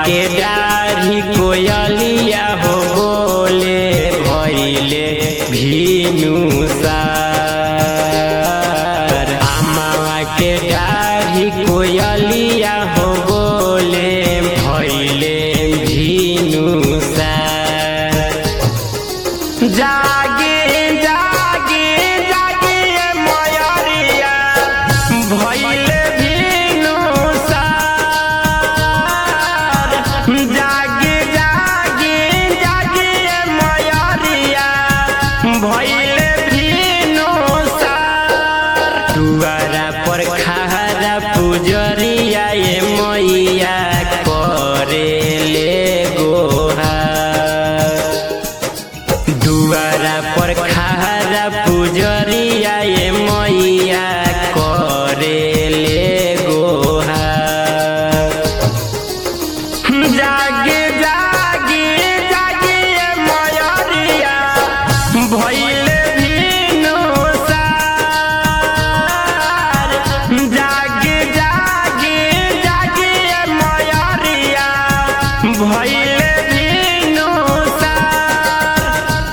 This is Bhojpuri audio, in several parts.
के डाढ़ी कोयलिया हो बोले भैले भीनु सार अमावा के डाढ़ी कोयलिया हो बोले भैले भीनु सार जागे जागे जागे मयरिया भैले भीनु सार जागे जागे जागे मयरिया भैले भीनु सार दुआरा पर खारा पुजरिया ये मैया करेले गोहार दुआरा पर खारा पुजरिया ये मैया करेले गोहार जागे जागे जागे मयरिया भैले भीनु सार जागे जागे जागे मयरिया भैले भीनु सार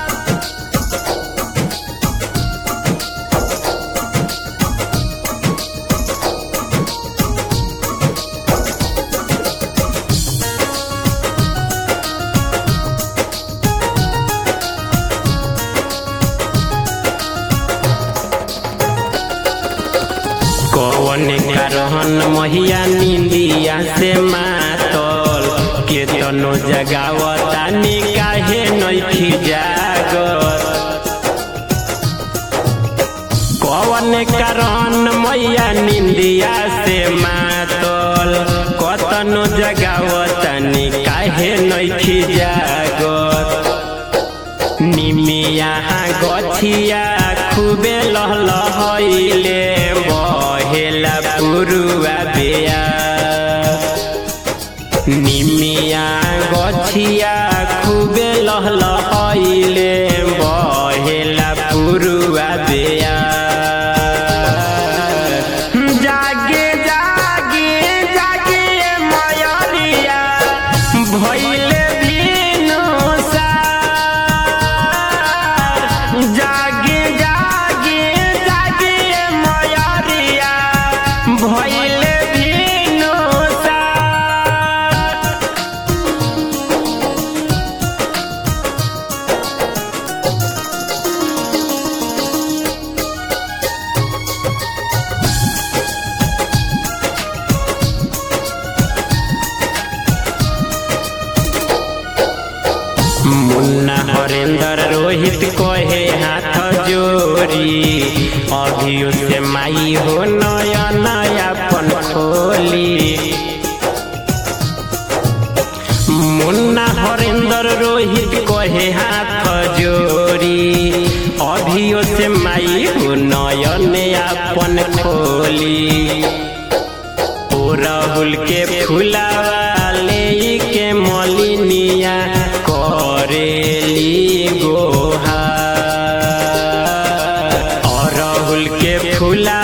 कौन करहन महिया निंदिया से मातल केतनो जगावता निकाहे नैखी जागत कौन करहन मैया निंदिया से मातल कतनो जगावता निकाहे नैखी जागत निमिया गछिया खूबे लहलहैले बहेला पुरुआ बेया निमिया गछिया खूबे लहलहैले बहेला पुरुआ बेया जागे जागे जागे मयरिया भैले भीनु सार जागे जागे जागे मयरिया भैले भीनु सार मुन्ना हरेंद्र रोहित कहे हाथ जोड़ी अभियो से माई हो नया नया पन खोली मुन्ना हरेंद्र रोहित कहे हाथ जोड़ी अभियो से माई हो नया नया पन खोली ओ राहुल के फुलावा ले के मलिनिया करेली गोहा और राहुल के फुला